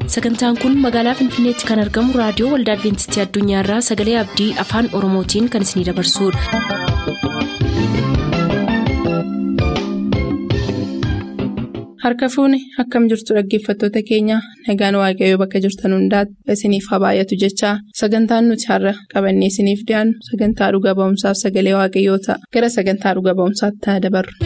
sagantaan kun magaalaa finfinneetti kan argamu raadiyoo waldaa adventistii addunyaarraa sagalee abdii afaan oromootiin kan isinidabarsudha. harka fuuni akkam jirtu dhaggeeffattoota keenya nagaan waaqayyoo bakka jirtan hundaati isiniif haa baay'atu jechaa sagantaan nuti har'a qabannee isiniif dhiyaannu sagantaa dhuga ba'umsaaf sagalee waaqayyoo ta'a gara sagantaa dhuga ba'umsaatti haa dabarru.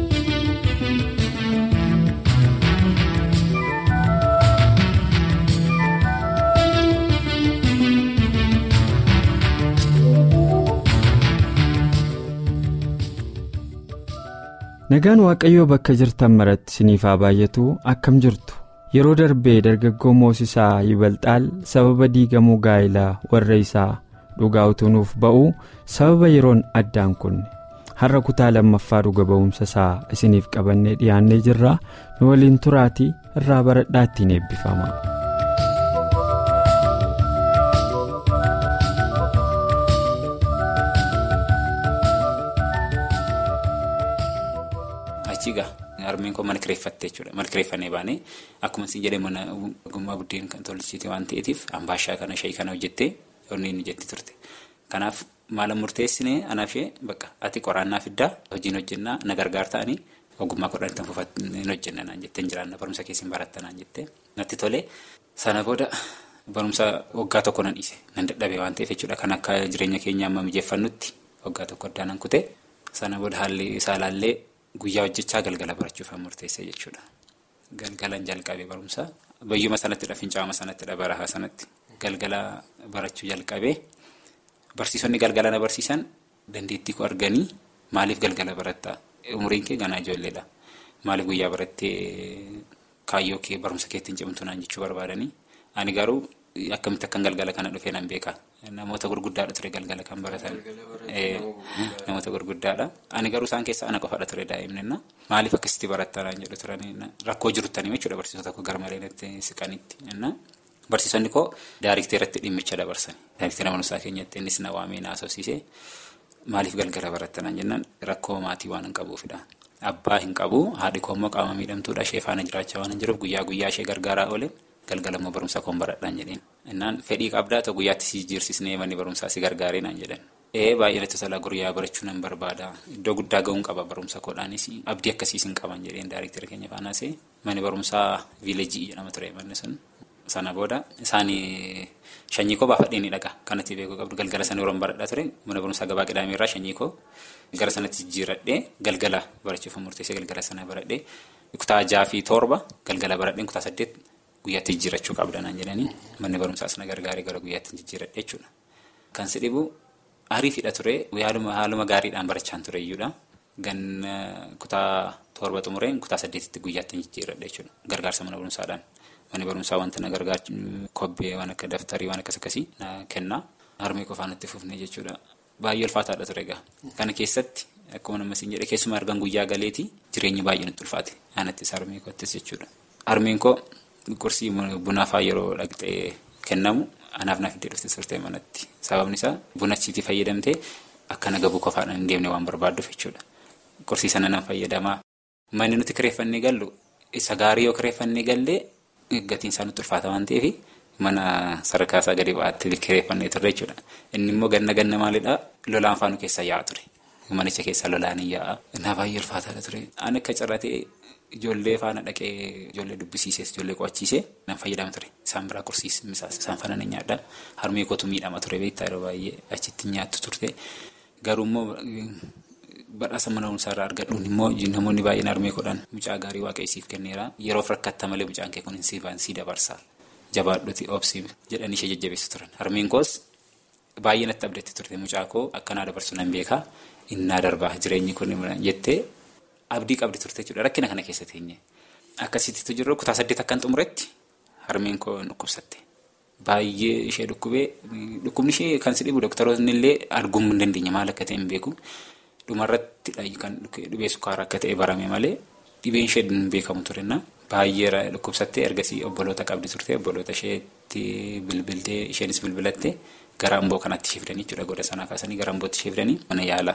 nagaan waaqayyoo bakka jirtan maratti isiniif haa baay'atu akkam jirtu yeroo darbee dargaggoo moosisaa yibalxaal sababa diigamuu gaa'ilaa warra isaa dhugaa utuunuuf ba'uu sababa yeroon addaan kunne har'a kutaa lammaffaa dhuga ba'umsa isaa isiniif qabannee dhiyaannee jirra nu waliin turaatii irraa baradhaa ittiin eebbifama. harmeen koo mana kireeffatte jechuudha mana kireeffannee baanee akkuma isin jedhee mana ogummaa buddeen kan tolchite waan ta'eetiif ambaashaa kana shayii kana hojjettee onni inni jetti turte kanaaf maala murteessinee anaaf ishee bakka ati qoraannaa fiddaa hojiin hojjennaa na gargaar ta'anii ogummaa kudhan tan fuufatanii hojjenna naan jettee jiraanna barumsa keessin baratta naan jettee natti tole sana booda barumsa waggaa tokko nan dhiise nan dadhabee waan ta'eef jechuudha kan akka jireenya keenya amma mijeeffannutti waggaa tokko addaan nan kute sana booda haalli isaa laallee. Guyyaa hojjechaa galgala barachuuf murteessee jechuudha. Galgalan jalqabee barumsa bayyuma sanattidha fincaa'ama sanattidha barahaa sanatti galgala barachuu jalqabee barsiisonni galgala na barsiisan dandeettii koo arganii maaliif galgala barattaa umriin kee ganaa ijoolleedha maaliif guyyaa barattee kaayyoo kee barumsa keettiin cimtu naan jechuu barbaadanii ani garuu akkamitti akkan galgala kana dhufee nan beeka. Namoota gurguddaadha ture galgala kan baratan namoota gurguddaadha ani garuu isaan keessaa ana qofaadha ture daa'imnenna maaliif akkasitti barattaa naan jedhu turanii rakkoo jirutanii jechuudha barsiisota tokko garmalee natti siqanitti barsiisonni koo daariikteeratti dhimmicha dabarsan daariikteera barumsaa keenyatti innis na waamee na haasofsiisee maaliif galgala barattaa naan jennaan rakkoo maatii waan hin qabuufidha abbaa hin qabu haadhi koo immoo qaama miidhamtuudha ishee faana jiraachaa waan hin jiruuf guyyaa guyyaa ishee gargaaraa oole. galgala immoo barumsa koon baradhaan jedheen innaan fedhii qabdaa ta'u guyyaatti si jirsisnee manni barumsaa si gargaaree naan jedhan ee baay'ee natti tola guyyaa barachuu nan barbaada iddoo guddaa ga'uun qaba barumsa koodhaanis abdii akkasiis hin qaban jedheen daariiktira keenya faanaasee manni barumsaa viileejii jedhama ture manni sun sana booda isaanii shanyii koo baafadheen dhaga kanatti beekuu qabdu galgala sana yeroo baradhaa ture mana barumsaa gabaa qidhaamee irraa shanyii koo gara sanatti jijjiiradhee galgala barachuuf murteessee galgala sana baradhee kutaa jaha fi torba galgala baradheen kutaa saddeet. Guyyaatti jijjiirachuu qabda naan jedhanii manni barumsaas na gargaaree gara guyyaatti jijjiiradhe jechuudha. Kan si dhibu ariifidha ture haaluma gaariidhaan barachaan ture iyyuudha. Ganna kutaa torba xumureen kutaa saddeetitti guyyaatti jijjiiradhe jechuudha. Gargaarsa mana barumsaadhaan. Manni barumsaa wanta na gargaaru kobbee waan akka daftarii waan akkas akkasii na kenna. Harmee qofaa natti fufne jechuudha. Baay'ee ulfaataadha ture egaa. Kana keessatti akkuma nama siin jedhe keessumaa argan guyyaa galeetii jireenyi baay'ee nutti ulfaate. Aanattis harmee koottis jechuudha. Harmeen koo. Qursii bunaafaa yeroo dhaqxee kennamu anaaf naaf iddoo dhufte turte manatti sababni isaa buna achiitii fayyadamtee akka nagabuu qofaadhaan hin deemne waan barbaadduuf jechuudha. Qursii sana nan fayyadamaa. Manni nuti kireeffannee gallu isa gaarii yoo kireeffannee gallee gatiin isaa nutti ulfaata waan ta'eef mana sadarkaa isaa gadi ba'aatti kireeffannee turre jechuudha. Inni immoo ganna ganna maalidhaa lolaan faanu keessa yaa'a ture. Manicha keessa lolaan hin yaa'a. Naa baay'ee ulfaataadha ture. Ani akka carratee. Ijoollee faana dhaqee ijoollee dubbisiisees ijoollee qo'achiisee nan fayyadama ture. Isaan biraa kursiis misaas isaan faana ni nyaadha. Harmee kootu miidhama ture beektaa yeroo baay'ee achitti nyaattu turte. Garuu immoo badhaasa mana barumsaa irraa argadhuun immoo namoonni baay'een harmee godhan mucaa gaarii waaqaysiif kenneera. Yeroof rakkatta malee mucaan kee kun hin siifan sii dabarsa. Jabaadhuuti obsi jedhanii ishee jajjabeessu turan. Harmeen koos baay'ee natti abdatti turte mucaa koo akkanaa dabarsu nan beekaa. Innaa darbaa jireenyi kun jettee. Abdii qabdi turte jechuudha. Rakkina kana keessa teenye. Akkasittitu jiru kutaa saddeet akkan xumuretti harmeen koo dhukkubsatte. Baay'ee ishee dhukkubee dhukkubni ishee kan si dhibu dooktaroonni illee arguu hin dandeenye maal akka ta'e hin beeku. Dhumarratti kan dhibee sukkaaraa akka ta'e barame malee dhibeen ishee hin beekamu turenna. Baay'ee dhukkubsattee ergasii obboloota qabdi turte obboloota isheetti bilbiltee isheenis bilbilatte gara amboo kanatti ishee fidanii jechuudha goda sanaa kaasanii gara ambootti ishee fidanii mana yaala.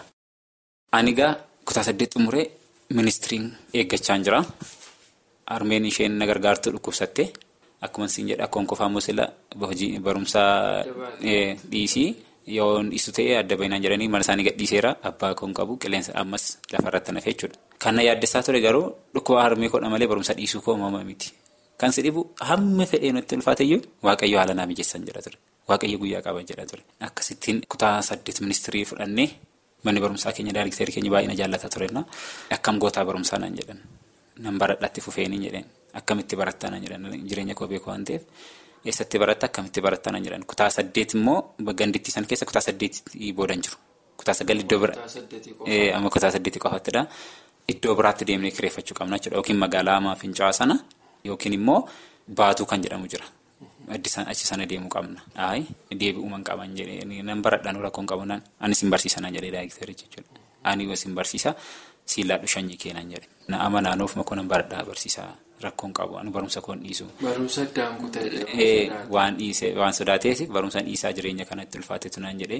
Ani egaa kutaa saddeet xumuree. Ministiriin eeggachaa jira. Harmeen isheen na gargaartu dhukkubsatte akkuma siin jedha akkoon qofaa musila hojii barumsaa dhiisii yoo dhiisu ta'e adda bahinaan jedhanii mana isaanii gadhiiseera abbaa koon qabu qilleensa ammas lafarratti nafe jechuudha. Kan yaaddessaa ture garuu dhukkuba harmee kodha malee barumsa dhiisuu koo uumama miti. Kan si dhibu hamma fedhee nutti ulfaateyyuu waaqayyo haala naa mijeessan jedha ture. Waaqayyo guyyaa qaban jedha ture. Akkasittiin kutaa saddeet ministirii fudhannee manni barumsaa keenya daariikteerii keenya baay'ina jaallata turenna. Akkam gootaa barumsaa naan jedhan. Nan baradhaatti fufeenii jedheen. Akkamitti barattaa naan jedhan jireenya koo beeku waan ta'eef. Eessatti baratta akkamitti barattaa naan jedhan. Kutaa saddeet immoo gandittii san keessa kutaa saddeetii boodan jiru. Kutaa sagal iddoo bira. Amma kutaa saddeetii qofattidha. Iddoo biraatti deemnee kireeffachuu qabna jechuudha. Yookiin magaalaa Amaa Fincaa'aa sana yookiin immoo baatuu kan jedhamu jira. Achi sana deemuu qabna. Ayi deebi'uuma hin qaban jedhee nan baradhaan rakkoon qabu naan anis hin barsiisanaa jedhee daayikteeri jechuudha. Ani sin barsiisa siillaadhu shanyii keenan jedhe. Na ama naannoof makoo nan baradhaa barsiisaa rakkoon qabu ani barumsa koon dhiisu. Barumsa addaan kutee. Waan dhiisee waan sodaateef barumsa dhiisaa jireenya kanatti ulfaatetu naan jedhee.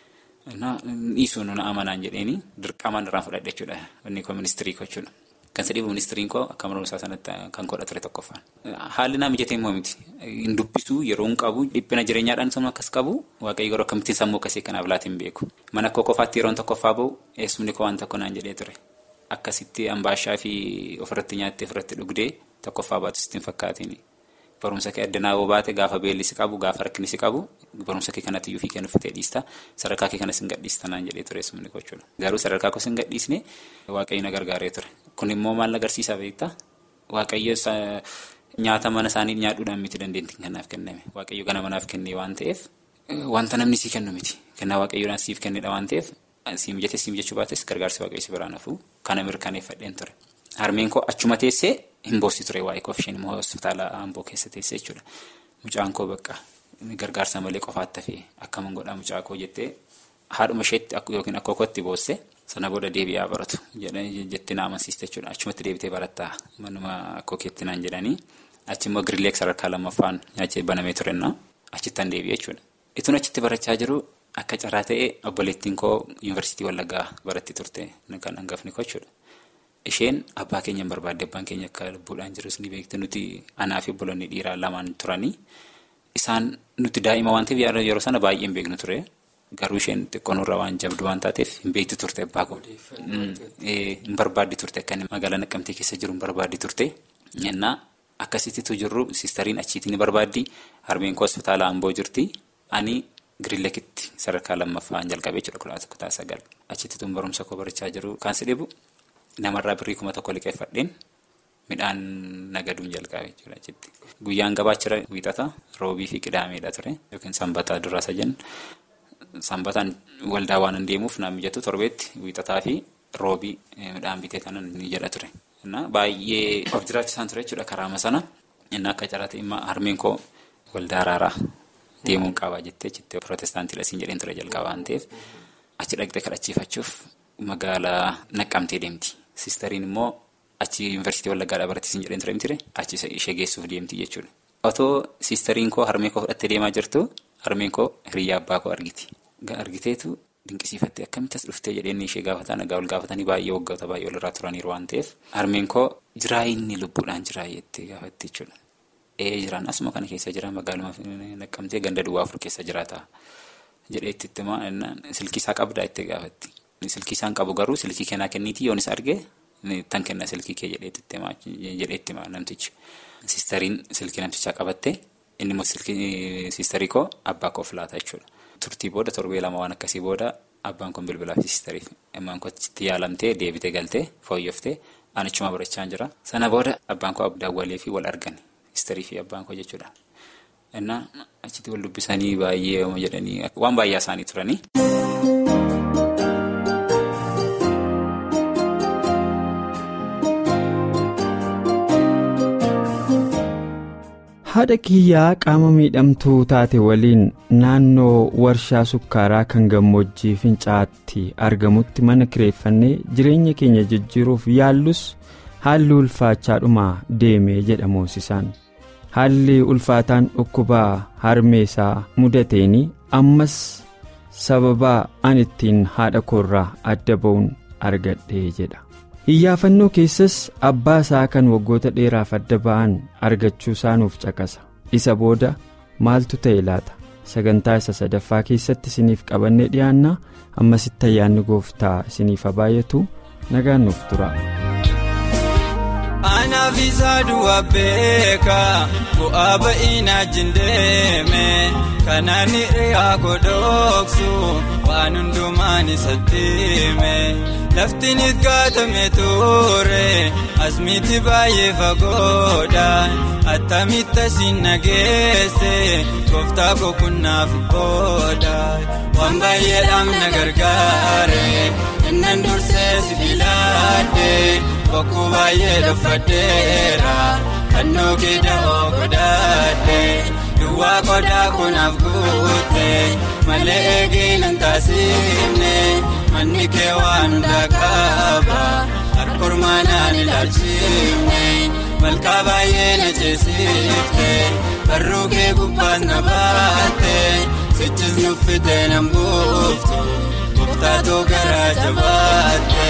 Dhiisuu na amanaan jedheeni dirqamaan irraan fudhadhe jechuudha. Inni koo ministirii koo jechuudha. Kan sadhiibu ministiriin koo akka barumsaa sanatti kan godha ture tokkoffaan. Haalli naa mijatee immoo miti. Hin dubbisu yeroo hin qabu dhiphina jireenyaadhaan sammuu akkas qabu waaqayyo yeroo akkamittiin sammuu akkasii kanaaf laata hin beeku. Mana koo qofaatti yeroon tokkoffaa bahu eessumni koo waan tokko naan jedhee ture. Akkasitti ambaashaa fi ofirratti nyaattee ofirratti dhugdee tokkoffaa baatu sitti hin fakkaatiin. Barumsa kee addanaa yoo baate gaafa beelli si qabu gaafa rakkinni si qabu barumsa kee kanatti iyyuu fi kennu uffatee dhiista sadarkaa kee kanas hin gadhiista naan jedhee ture eessumni koo jechuudha. Garuu sadarkaa koos hin gadhiisne waaqayyo na gargaaree ture. Kun immoo maal agarsiisaa beektaa? Waaqayyo nyaata mana isaanii nyaadhuudhaan miti dandeettiin kanaaf kenname. Waaqayyo gana manaaf kennee waan ta'eef wanta namni sii kennu miti. Kennaa waaqayyoodhaan siif kennedha waan ta'eef sii mijatee sii mijachuu baates gargaarsi waaqayyo si biraan hafuu kana mirkaneeffadheen ture. Harmeen koo achuma teessee hin boossi ture waa'ee koo isheen immoo hospitaala Amboo keessa teessee jechuudha. Mucaan koo bakka gargaarsa malee qofaatti hafee akkamiin godhaa mucaa koo jettee haadhuma isheetti yookiin akka kootti boosse sana booda deebi'aa baratu jettee na amansiiste jechuudha. Achumatti deebitee barattaa manuma akkoo keetti naan jedhanii achi immoo girileek sadarkaa lammaffaan nyaachee banamee turenna achittan deebi'e jechuudha. Ituun achitti barachaa jiru akka carraa ta'e obboleettiin koo yuunivarsiitii Wallaggaa baratti turte kan hangafni koo jechuudha. Isheen abbaa keenya hin barbaadde abbaan keenya akka lubbuudhaan jirus ni beekte nuti anaa fi obboloonni dhiiraa lamaan turanii isaan nuti daa'ima waan ta'eef yeroo sana baay'ee hin beeknu ture. Garuu isheen xiqqoonurra waan jabdu waan taateef hin beektu turte abbaa koo. Hin barbaaddi turte akka inni magaalaa Naqqamtee keessa jiru hin barbaaddi turte. Innaa akkasittitu jirru siistariin achiitii ni barbaaddi. Harmeen koo hospitaala Amboo jirti. Ani Girilekitti sadarkaa lammaffaan jalqabee jechuudha kutaa sagal. Achittitu barumsa koo barachaa jiru. Kan si dhibu namarraa birrii kuma tokko liqeeffadheen midhaan nagaduun jalqabe jechuudha achitti. Guyyaan gabaachira wiixata roobii fi qidaameedha ture yookiin sanbataa duraasa jennu. Sanbataan waldaa waan hin deemuuf naan mijatu torbeetti wiixataa fi roobii midhaan bitee kanan ni jedha ture. Baay'ee of jiraachisaan ture jechuudha karaama sana. Inni akka carraate immoo harmeen koo waldaa araaraa deemuun qaba jettee jettee pirootestaantii lasiin jedheen ture jalqaba waan ta'eef achi dhaqxee kadhachiifachuuf magaalaa naqqamtee deemti. Sistariin immoo achi yuunivarsiitii wallaggaadhaa barattiisin jedheen ture miti achi ishee geessuuf deemti jechuudha. Otoo sistariin koo harmee koo fudhattee deemaa jirtu harmeen koo hiriyyaa abbaa koo argiti. Argiteetu dinqisiifattee akkamitti as dhuftee jedheen ishee gaafataa nagaa ol gaafatanii baay'ee waggoota baay'ee walirraa turaniiru waan ta'eef harmeen koo jiraa inni lubbuudhaan jiraa jettee gaafatti jechuudha. Ee jiraan asuma kana keessa jira magaaluma naqqamtee ganda duwwaa afur keessa jiraata jedhee itti himaa silkii isaa qabdaa itti gaafatti. Silkii isaan qabu garuu silkii kennaa kenniitii yoon isa arge tan kenna silkii kee jedhee itti himaa namtichi. Sistariin silkii namtichaa qabatte inni immoo silkii sistarii koo abbaa koo filaata jechuudha. Turtii booda torbee lama waan akkasii booda abbaan kun bilbilaaf sistariif immaan kochitti yaalamtee deebitee galtee fooyyoftee anichuma barachaa jira. Sana booda abbaan koo daawwalee fi wal argan sistarii fi abbaan koo jechuudha. Innaa achitti wal dubbisanii baay'ee yooma jedhanii waan baay'ee isaanii turanii. haadha kiyyaa qaama miidhamtuu taate waliin naannoo warshaa sukkaaraa kan gammoojjii fincaatti argamutti mana kireeffannee jireenya keenya jijjiiruuf yaallus haalli ulfaachaadhuma deemee jedha moosisaan haalli ulfaataan dhukkubaa harmeesaa mudateen ammas sababaa an ittiin haadha koorraa adda ba'uun argadhee jedha. iyyaafannoo keessas abbaa isaa kan waggoota dheeraaf adda ba'an argachuu isaa nuuf caqasa isa booda maaltu ta'e laata sagantaa isa sadaffaa keessatti isiniif qabannee dhiyaanna ammasitti ayyaanni gooftaa isiniif haa baay'atu nagaan nuuf tura. Anaaf isaa du'a beeka bu'aa ba'inaa jindeeme kanaan hir'aa godhoksu waan hundumaan isatti hime laftiin itgaatame ture asmiitti baay'ee fagoodha attamitti asiin nageesse gooftaa boqonnaaf booda waan baay'eedhaan na gargaare innan dursee si filaadhe. Bokkuu baay'ee dhufadheera fannoo keeda'oo godhadhe duwwaa qodaa kunaaf guute malee eegeen hin taasifne manni kee waan hundaa qaba harkormaanaan ilaalchifne malkaa baay'ee na ceesifte barruu kee gubbaas na baatte sichis nuffite nan buuftu gooftaatoo garaa jabaatte.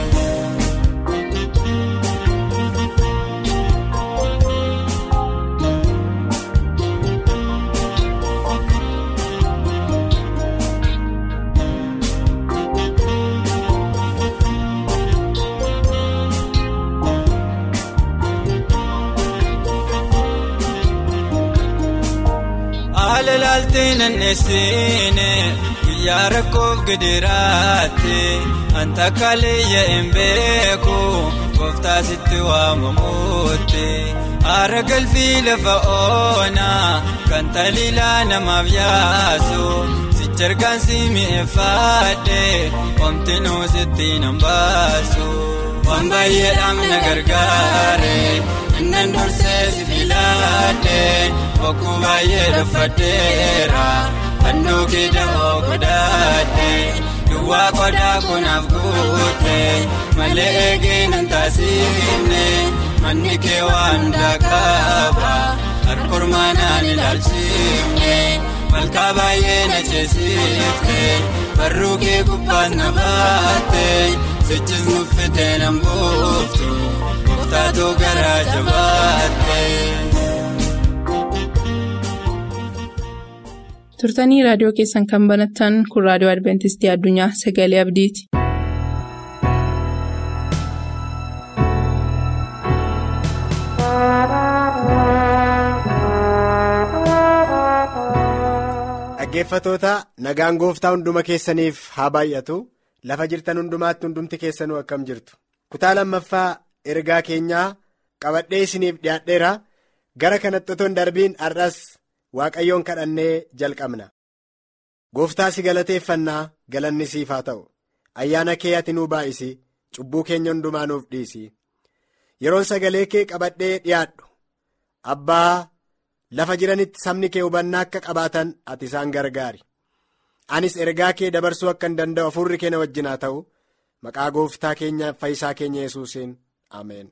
Haala laaltee nanneessine guyyaa rakkoof gidiraatti anta kaleeyya hin beeku gooftaa sitti waamamuutti haara galfii lafa oonaa kan taliilaa namaaf yaasu sichergaan si mi'eeffaadhe omtinuu sitti nan baasu waan baay'eedhaan na gargaare. Innan dursee si filaadhe bokkuu baay'ee dhufadheera fannoo keeda'oo godhadhe duwwaa qodaa kunaaf guute malee eegeen hin taasifne manni kee waan hundaa qaba harkormaanaan ilaalchifne malkaa baay'ee na ceesifte barruu kee gubbaas na baatte sichis nuffite nan buuftu. Taatoo garaa jabaatte. turtanii raadiyoo keessan kan banattan kun raadiyoo adventistii addunyaa sagalee abdiiti. dhaggeeffatoota nagaan gooftaa hunduma keessaniif haa baay'atu lafa jirtan hundumaatti hundumti keessanuu akkam jirtu kutaa lammaffaa ergaa keenyaa qabadhee isiniif dhiyaadheera gara kanatti otoo hin darbiin har'as waaqayyoon kadhannee jalqabna gooftaa si galateeffannaa galanni siif haa ta'u ayyaana kee ati nuu baay'isi cubbuu keenya hundumaa nuuf dhiisi yeroon sagalee kee qabadhee dhiyaadhu abbaa lafa jiranitti sabni kee hubannaa akka qabaatan ati isaan gargaari anis ergaa kee dabarsuu akka hin danda'u hafuurri kee na wajjin haa ta'u maqaa gooftaa keenya fayyisaa keenya yesuusiin ameen.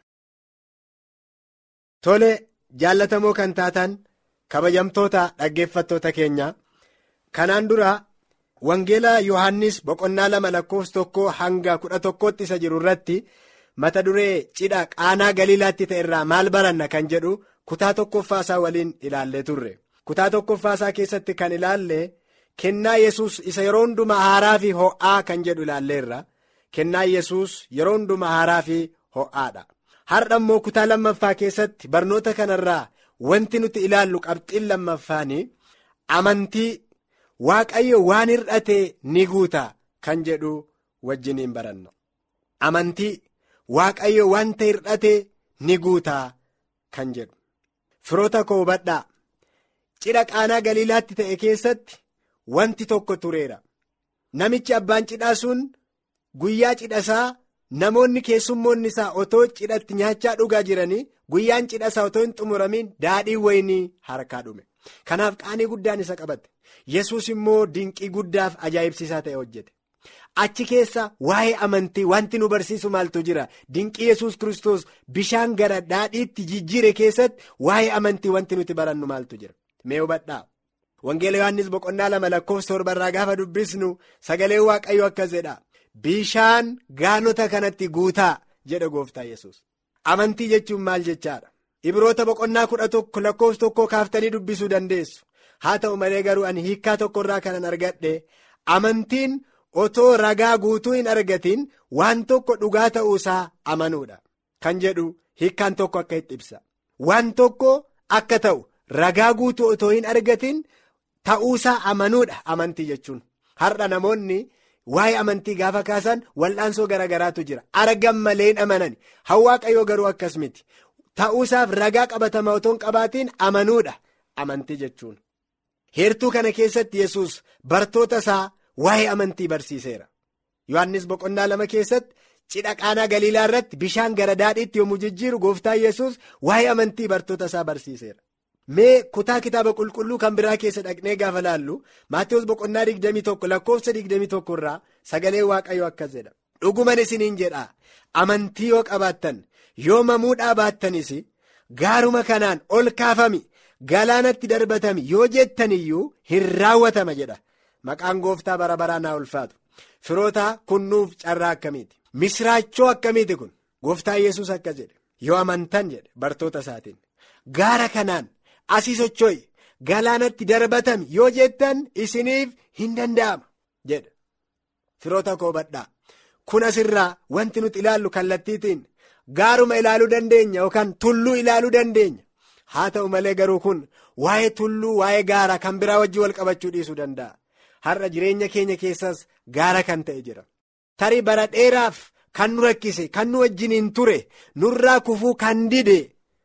tole jaallatamoo kan taatan kabajamtoota dhaggeeffattoota keenya kanaan dura wangeela yohannis boqonnaa lama lakkoofsa tokko hanga kudha tokkootti isa jiru irratti mata duree cidha qaanaa galiilaatti ta'e irraa maal baranna kan jedhu kutaa tokkoffaasaa waliin ilaallee turre kutaa tokkoffaasaa keessatti kan ilaalle kennaa yesus isa yeroo hundumaa haaraa fi ho'aa kan jedhu ilaalleerra kennaa yesus yeroo hundumaa haaraa fi ho'aadha. har'a immoo kutaa lammaffaa keessatti barnoota kanarraa wanti nuti ilaallu qabxiin lammaffaanii amantii waaqayyo waan hir'ate ni guuta kan jedhu wajjiniin baranna amantii waaqayyo wanta hir'ate ni guuta kan jedhu firoota koo hubadhaa cidha qaanaa galiilaatti ta'e keessatti wanti tokko tureera namichi abbaan cidhaa sun guyyaa cidhasaa. namoonni keessummoonni isaa otoo cidhatti nyaachaa dhugaa jiranii guyyaan cidha isaa otoo hin xumuramin daadhii waynii harkaa dhume kanaaf qaanii guddaan isa qabate yesus immoo dinqii guddaaf ajaa'ibsiisaa ta'e hojjete achi keessa waa'ee amantii wanti nu barsiisu maaltu jira dinqii yesus kristos bishaan gara daadhiitti jijjiire keessatti waa'ee amantii wanti nuti barannu maaltu jira mee hubadhaa wangeela yohannis boqonnaa lama lakkoofsa torbarraa gaafa dubbisnu sagalee waaqayyo akkas jedha. Bishaan gaanota kanatti guutaa jedha gooftaa yesus amantii jechuun maal jechaadha Ibroota boqonnaa kudha tokko lakkoofsa tokko kaaftanii dubbisuu dandeessu. Haa ta'u malee garuu ani hiikkaa tokkorraa kanan argadhe amantiin otoo ragaa guutuu hin argatiin waan tokko dhugaa ta'uusaa amanuudha. Kan jedhu hiikkaan tokko akka itti ibsa. Waan tokko akka ta'u ragaa guutuu otoo hin argatiin ta'uusaa amanuudha amantii jechuun. Har'a namoonni waa'ee amantii gaafa kaasan wal'aansoo garaagaraatu jira. Argan malee hin amanan. Waaqayyoo garuu akkas miti. Ta'uusaaf ragaa qabatamaa otoo hin qabaatiin amanuudha amantii jechuun. Heertuu kana keessatti yesus bartoota isaa waa'ee amantii barsiiseera. Yohaannis boqonnaa lama keessatti cidha qaanaa galiilaa irratti bishaan gara daadhiitti yommuu jijjiiru gooftaan yesus waa'ee amantii bartoota isaa barsiiseera. Mee kutaa kitaaba qulqulluu kan biraa keessa dhaqnee gaafa laallu Maatiyus boqonnaa 21 lakkoofsa 21 irraa sagalee waaqayyoo akkas jedha. Dhuguman isiniin jedha amantii yoo qabaattan yoo mamuudhaa baattanis gaaruma kanaan ol kaafami galaanatti darbatami yoo jettan iyyuu hin raawwatama jedha. Maqaan gooftaa bara baraa naa ulfaatu. Firoota kunnuuf carraa akkamiiti? Misraachoo akkamiiti kun? Gooftaa yesus akkas jedhe. Yoo amantan jedhe bartoota isaatiin. Gaara kanaan asii socho'i galaanatti darbatami yoo jettan isiniif hin danda'ama jedha. Firoota koo badhaa. Kun asirraa wanti nuti ilaallu kallattiitiin gaaruma ilaaluu dandeenya yookaan tulluu ilaaluu dandeenya. Haa ta'u malee garuu kun waa'ee tulluu waa'ee gaara kan biraa wajjin wal qabachuu dhiisuu danda'a. Har'a jireenya keenya keessas gaara kan ta'e jira. Tarii bara dheeraaf kan nu rakkise kan nu wajjiniin ture nurraa kufuu kan dide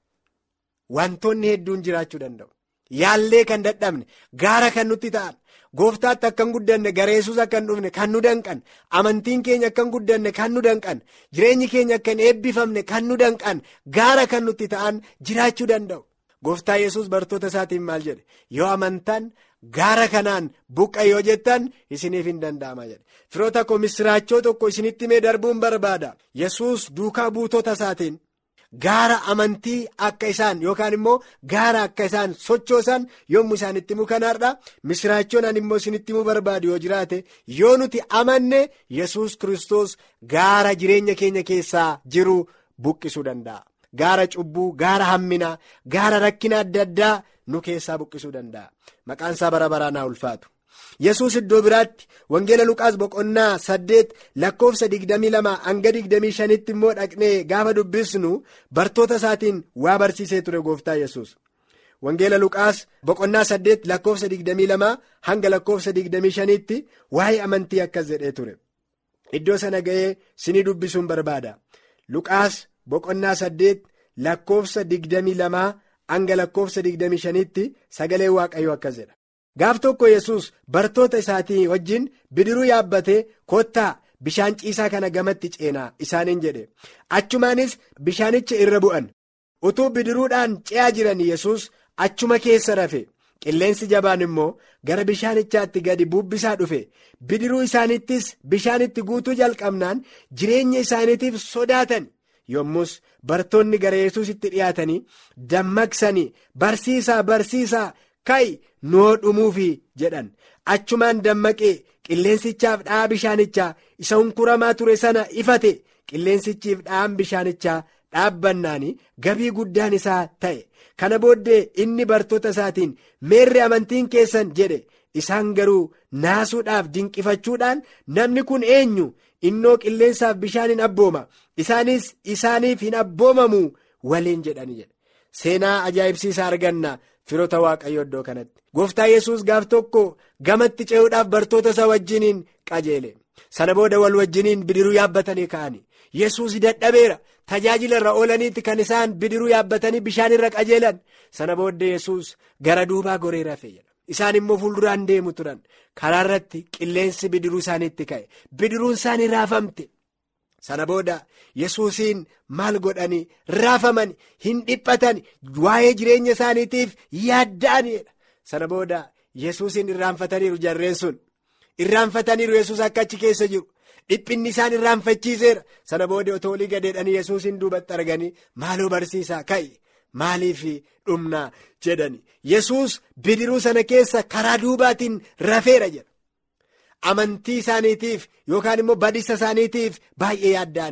wantoonni hedduun jiraachuu danda'u. Yaallee kan dadhabne gaara kan nutti ta'an gooftaatti akka hin guddanne gara yesus akka hin dhufne kan nu danqan amantiin keenya akka hin guddanne kan nu danqan jireenyi keenya akka hin eebbifamne kan nu danqan gaara kan nutti ta'an jiraachuu danda'u. Gooftaa yesus bartoota isaatiin maal jedhe yoo amantan gaara kanaan buqqa yoo jettan isiniif hin danda'ama jedhe firoota koo misiraachoo tokko isinitti mee darbuun barbaada yesus duukaa buutota isaatiin gaara amantii akka isaan yookaan immoo gaara akka isaan sochoosan yommuu isaanitti himu kanaadha misiraachoon ani immoo isinitti himuu barbaadu yoo jiraate yoo nuti amanne yesus kristos gaara jireenya keenya keessaa jiru buqqisuu danda'a. Gaara cubbuu gaara hamminaa gaara rakkina adda addaa nu keessaa buqqisuu danda'a maqaan isaa bara baraan haa ulfaatu yesus iddoo biraatti wangeela luqaas boqonnaa saddeet lakkoofsa digdamii lama hanga digdamii shanitti immoo dhaqnee gaafa dubbisnu bartoota isaatiin waa barsiisee ture gooftaa yesus wangeela luqaas boqonnaa saddeet lakkoofsa digdamii lama hanga lakkoofsa digdamii shanitti waa'ee amantii akkas jedhee ture iddoo sana ga'ee sinii dubbisuun barbaada luqaas. Boqonnaa saddeet lakkoofsa digdamii lamaa hanga lakkoofsa digdamii shanitti sagalee waaqayyoo akkas jedha. Gaaf tokko yesus bartoota isaatii wajjin bidiruu yaabbatee kottaa bishaan ciisaa kana gamatti ceenaa isaaniin jedhe. Achumaanis bishaanicha irra bu'an. Utuu bidiruudhaan ce'aa jiran yesus achuma keessa rafe. Qilleensi jabaan immoo gara bishaanichaatti gadi bubbisaa dhufe. Bidiruu isaanittis bishaanitti guutuu jalqabnaan jireenya isaaniitiif sodaatan. yommus bartoonni gara yesusitti dhiyaatanii dammaqsanii barsiisaa barsiisaa ka'i nuu dhumuufi jedhan achumaan dammaqee qilleensichaaf dha'aa bishaanichaa isa hunkuramaa ture sana ifate qilleensichiif dha'aan bishaanichaa dhaabbannaani gabii guddaan isaa ta'e kana booddee inni bartoota isaatiin meerre amantiin keessan jedhe isaan garuu naasuudhaaf dinqifachuudhaan namni kun eenyu innoo qilleensaaf bishaan hin abbooma isaanis isaaniif hin abboomamu waliin jedhani jedhe seenaa ajaa'ibsiisaa arganna firoota waaqayyo iddoo kanatti gooftaa yesus gaaf tokko gamatti ce'uudhaaf bartoota isaa wajjiniin qajeele sana booda wal wajjiniin bidiruu yaabbatanii ka'ani yesus dadhabeera tajaajila irra oolaniitti kan isaan bidiruu yaabbatanii bishaan irra qajeelan sana booddee yesus gara duubaa goree rafe jedha. isaan immoo fuulduraan deemu turan karaa irratti qilleensi bidiruu isaaniitti ka'e bidiruun isaanii raafamte sana booda yesuusiin maal godhanii raafaman hin dhiphatan waa'ee jireenya isaaniitiif yaadda'aniidha sana booda yesuusiin irraanfataniiru jarreen sun irraanfataniiru yesuus akka achi keessa jiru dhiphinni isaan irraanfachiiseera sana booda otoo olii gadeedhanii yesuusiin duubatti arganii maaloo barsiisaa ka'i. Maaliif dhumnaa jedhani yesus bidiruu sana keessa karaa duubaatiin rafeera jedha amantii isaaniitiif yookaan immoo badiisa isaaniitiif baay'ee yaadda'anii jedha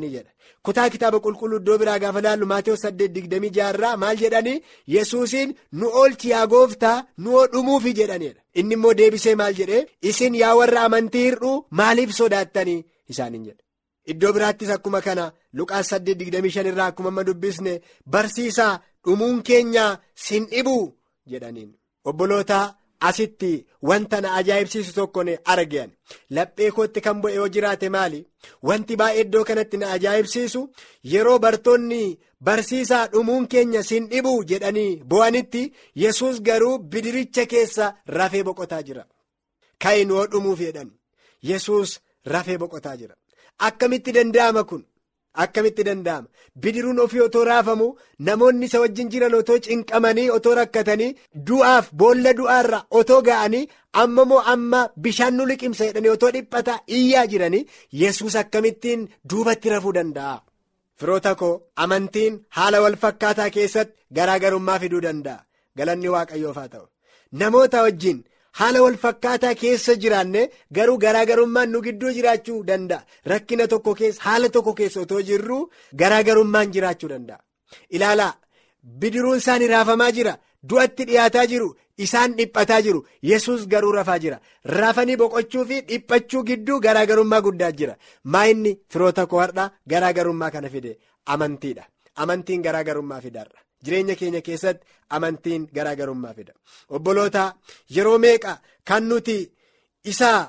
kutaa kitaaba qulqulluu iddoo biraa gaafa laallu Maatiyus 8:26 irraa maal jedhanii yesuusiin nu oolchi yaa gooftaa nu dhumuufi jedhanidha inni immoo deebisee maal jedhee isin yaa warra amantii hir'uu maaliif sodaattanii isaaniin jedhe. Iddoo biraattis akkuma kana Luqaas 8:25 irraa akkuma amma dubbisne barsiisaa dhumuun keenya sin dhibuu jedhaniin obboloota asitti wanta na ajaa'ibsiisu tokko ne argan laphee kootti kan bu'e yoo jiraate maali wanti baay'ee iddoo kanatti na ajaa'ibsiisu yeroo bartoonni barsiisaa dhumuun keenya sin dhibuu jedhanii bo'anitti yesus garuu bidiricha keessa rafee boqotaa jira ka'in yoo dhumuuf jedhan yesus rafee boqotaa jira. Akkamitti danda'ama kun akkamitti danda'ama bidiruun ofii otoo raafamu namoonni isa wajjin jiran otoo cinqamanii otoo rakkatanii du'aaf boolla du'aarra otoo ga'anii amma moo amma bishaan nu liqimsa jedhanii otoo dhiphata iyyaa jiranii yesus akkamittiin duubatti rafuu danda'a. Firoota koo amantiin haala wal fakkaataa keessatti garaagarummaa fiduu danda'a galanni waaqayyoof haa ta'u namoota wajjin. haala wal fakkaataa keessa jiraanne garuu garaagarummaan nu gidduu jiraachuu danda'a rakkina tokko keessa haala tokko keessa otoo jirru garaagarummaan jiraachuu danda'a ilaalaa bidiruun isaanii raafamaa jira du'atti dhiyaataa jiru isaan dhiphataa jiru yesus garuu rafaa jira rafanii boqochuu fi dhiphachuu gidduu garaagarummaa guddaa jira maayinni firoota koo har'a garaagarummaa kana fide amantiidha amantiin garaagarummaa fidaarra. Jireenya keenya keessatti amantiin garaagarummaa fida obboloota yeroo meeqa kan nuti isaa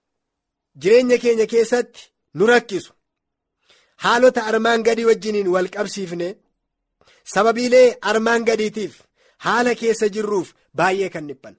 jireenya keenya keessatti nu rakkisu haalota armaan gadii wajjiniin wal qabsiifne sababiilee armaan gadiitiif haala keessa jirruuf baay'ee kan dhiphan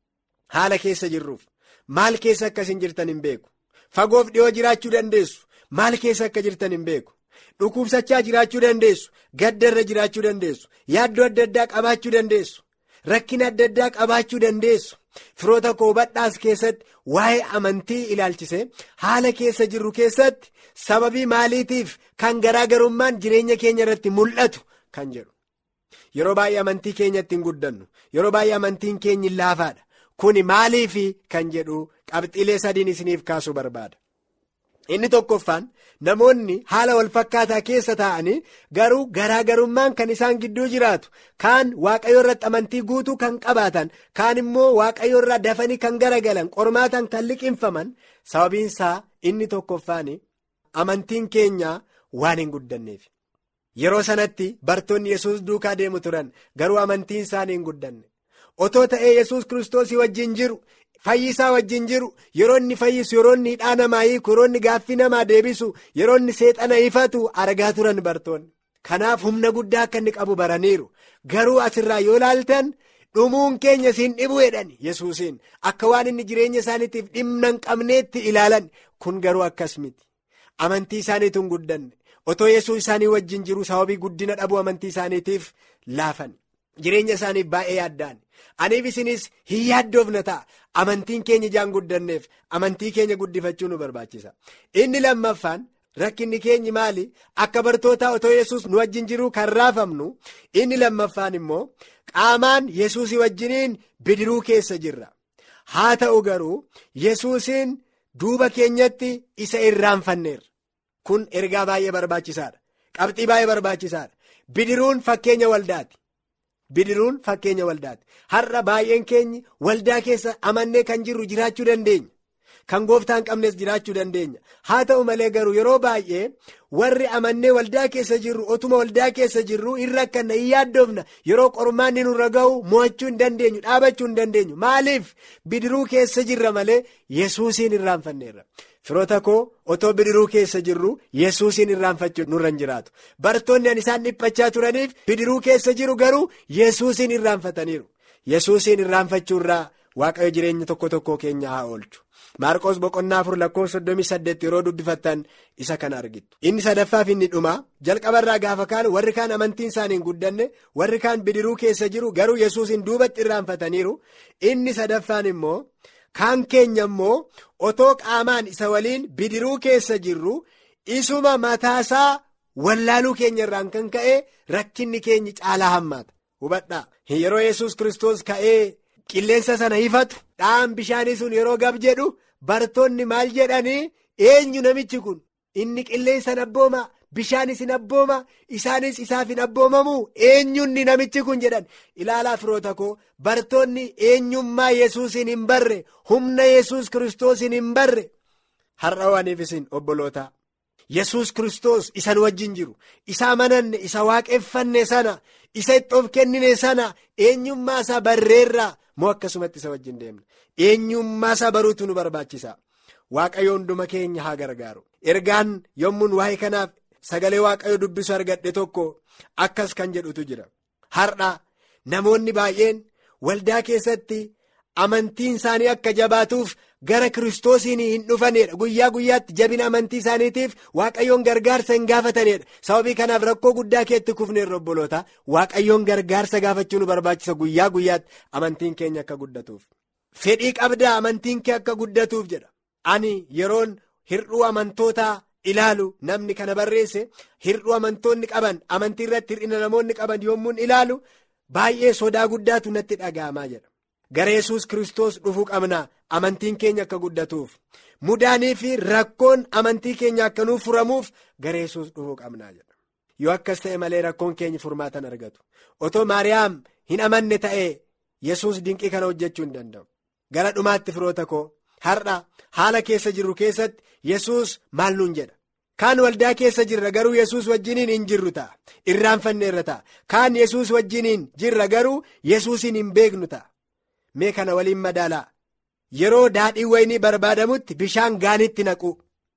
haala keessa jirruuf maal keessa akka isin jirtan hin beeku fagoof dhiyoo jiraachuu dandeessu maal keessa akka jirtan hin beeku. dhukkubsachaa jiraachuu dandeessu gaddarra jiraachuu dandeessu yaaddoo adda addaa qabaachuu dandeessu rakkina adda addaa qabaachuu dandeessu firoota koo badhaas keessatti waa'ee amantii ilaalchise haala keessa jirru keessatti sababii maaliitiif kan garaagarummaan jireenya keenya irratti mul'atu kan jedhu yeroo baay'ee amantii keenyatti hin guddannu yeroo baay'ee amantiin keenya laafaadha kuni maaliifi kan jedhu qabxiilee sadiin isiniif kaasuu barbaada. inni tokkoffaan namoonni haala wal fakkaataa keessa taa'anii garuu garaagarummaan kan isaan gidduu jiraatu kaan waaqayyo irratti amantii guutuu kan qabaatan kaan immoo waaqayyo irraa dafanii kan garagalan qormaatan kan liqinfaman sababiinsaa inni tokkoffaan amantiin keenya waan hin guddanneef yeroo sanatti bartoonni yesus duukaa deemu turan garuu amantiin isaanii hin guddanne otoo ta'ee yesus kiristoosii wajjin jiru. Fayyisaa wajjin jiru yeroo inni fayyisu yeroo inni hidhaa namaa hiiku yeroo inni gaaffii namaa deebisu yeroo inni seexana ifatu argaa turan bartoonni. Kanaaf humna guddaa akka inni qabu baraniiru garuu asirraa yoo ilaaltan dhumuun keenya siin dhibuu jedhan yesuusiin akka waan inni jireenya isaaniitiif dhimma hin qabneetti ilaalan kun garuu akkas miti amantii isaaniitu hin guddanne otoo yesuus isaanii wajjin jiru sababii guddina dhabuu amantii isaaniitiif laafan jireenya isaaniif baay'ee yaaddaan. aniif isinis hin yaaddoofna ta'a amantiin keenya ijaan guddanneef amantii keenya guddifachuu nu barbaachisa inni lammaffaan rakkinni keenyi maali akka bartootaa otoo yesus nu wajjin jiruu kan raafamnu inni lammaffaan immoo qaamaan yesuusii wajjiniin bidiruu keessa jirra haa ta'u garuu yesuusiin duuba keenyatti isa irraanfanneerra kun ergaa baay'ee barbaachisaadha qabxii baay'ee barbaachisaadha bidiruun fakkeenya waldaati. bidiruun fakkeenya waldaati har'a baay'een keenyi waldaa keessa amannee kan jirru jiraachuu dandeenya kan gooftaan qabnes jiraachuu dandeenya haa ta'u malee garuu yeroo baay'ee warri amannee waldaa keessa jirru otuma waldaa keessa jirru hin rakkanna hin yaaddoofna yeroo qormaanni nurra ga'u mo'achuu hin dandeenyu dhaabachuu hin dandeenyu maaliif bidiruu keessa jirra malee yesuusiin irraanfanneerra. firoota koo otoo bidiruu keessa jirru yesuusiin irraanfachuu nurra hin jiraatu bartoonni an isaan dhiphachaa turaniif bidiruu keessa jiru garuu yesuusiin irraanfataniiru yesuusiin irraanfachuurraa waaqayyo jireenya tokko tokkoo keenya haa oolchu maarqos boqonnaa afur lakkoofsa 38 yeroo dubbifattan isa kana argittu inni sadaffaaf inni dhumaa jalqabarraa gaafa kaan warri kaan amantiin isaanii hin guddanne warri kaan bidiruu keessa jiru garuu yesuusiin duubatti irraanfataniiru inni sadaffaan immoo. kaan keenya immoo otoo qaamaan isa waliin bidiruu keessa jirru isuma mataasaa wallaaluu keenya irraan kan ka'e rakkinni keenya caalaa hammaata hubadhaa yeroo yesus kristos ka'ee qilleensa sana ifatu dhaan bishaanii sun yeroo gab jedhu bartoonni maal jedhanii eenyu namichi kun inni qilleensa abbooma bishaan isin abbooma isaanis isaaf hin abboomamu eenyunni namichi kun jedhan ilaalaa firoota koo bartoonni eenyummaa yesuusin hin barre humna yesus kiristoosiin hin barre har'a waaniif isin obboloota yesus kiristoos isan wajjin jiru isa amananne isa waaqeffanne sana isa itti of kennine sana eenyummaa isaa barreerraa moo akkasumatti isa wajjin deemna eenyummaa isaa baruutu nu barbaachisa. waaqayyo hunduma keenya haa gargaaru ergaan yommuun waa'ee kanaaf sagalee waaqayyo dubbisu argadhe tokko akkas kan jedhutu jira har'a namoonni baay'een waldaa keessatti amantiin isaanii akka jabaatuuf gara kiristoosiin hin dhufanedha guyyaa guyyaatti jabina amantii isaaniitiif waaqayyoon gargaarsa hin gaafatanedha sababii kanaaf rakkoo guddaa keetti kufneerra obboloota waaqayyoon gargaarsa gaafachuu nu barbaachisa guyyaa guyyaatti amantiin keenya akka guddatuuf fedhii qabdaa amantiin kee akka guddatuuf jedha. ani yeroon hirdhuu amantootaa ilaalu namni kana barreesse hirdhuu amantoonni qaban amantii irratti hir'ina namoonni qaban yommuun ilaalu baay'ee sodaa guddaatu natti dhaga'amaa jedha gara yesus kiristoos dhufuu qabna amantiin keenya akka guddatuuf mudaanii fi rakkoon amantii keenya akka nuuf furamuuf gara yesus dhufuu qabnaa jedha yoo akkas ta'e malee rakkoon keenya furmaatan argatu otoo maariyaam hin amanne ta'e yesus dinqii kana hojjechuu hin danda'u gara dhumaatti firoota koo. har'a haala keessa jirru keessatti yesus maal nuun jedha kaan waldaa keessa jirra garuu yesus wajjiniin hin jirru ta'a irraanfanneerra ta'a kaan yesus wajjiniin jirra garuu yesuusin hin beeknu ta'a mee kana waliin madaalaa yeroo daadhii waynii barbaadamutti bishaan gaanitti naqu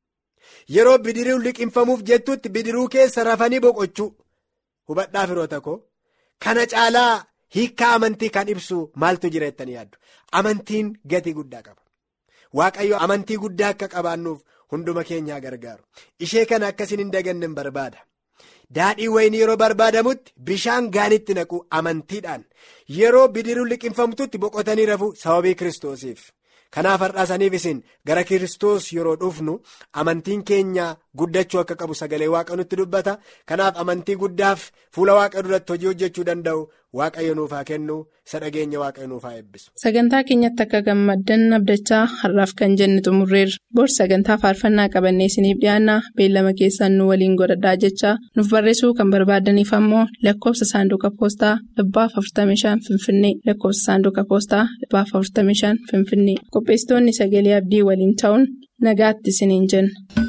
yeroo bidiruu liqinfamuuf jettutti bidiruu keessa rafanii boqochuu hubadhaa firoota koo kana caalaa hiikkaa amantii kan ibsu maaltu jira jettanii yaaddu amantiin gatii guddaa qaba. waaqayyo amantii guddaa akka qabaannuuf hunduma keenyaa gargaaru ishee kana akkasiin hin daganne barbaada daadhii waynii yeroo barbaadamutti bishaan gaanitti naqu amantiidhaan yeroo bidiruu liqinfamtutti boqotanii rafu sababii kiristoosiif kanaaf har'aasaniif isin gara kiristoos yeroo dhufnu amantiin keenya guddachuu akka qabu sagalee waaqa nutti dubbata kanaaf amantii guddaaf fuula waaqa duratti hojii hojjechuu danda'u waaqayyo nuuf haa kennu isa dhageenya waaqayyo nuuf haa eebbisu. sagantaa keenyatti akka gammaddan abdachaa har'aaf kan jenne xumurreerra bor sagantaa faarfannaa qabannee isiniif dhiyaanna beellama keessaan nu waliin godhadhaa jechaa nuuf barreessuu kan barbaadaniif ammoo lakkoofsa saanduqa poostaa dhibbaaf 45 finfinnee lakkoofsa saanduqa poostaa dhibbaaf 45 finfinnee qopheessitoonni sagalee abdii waliin ta'uun nagaatti isiniin jenna.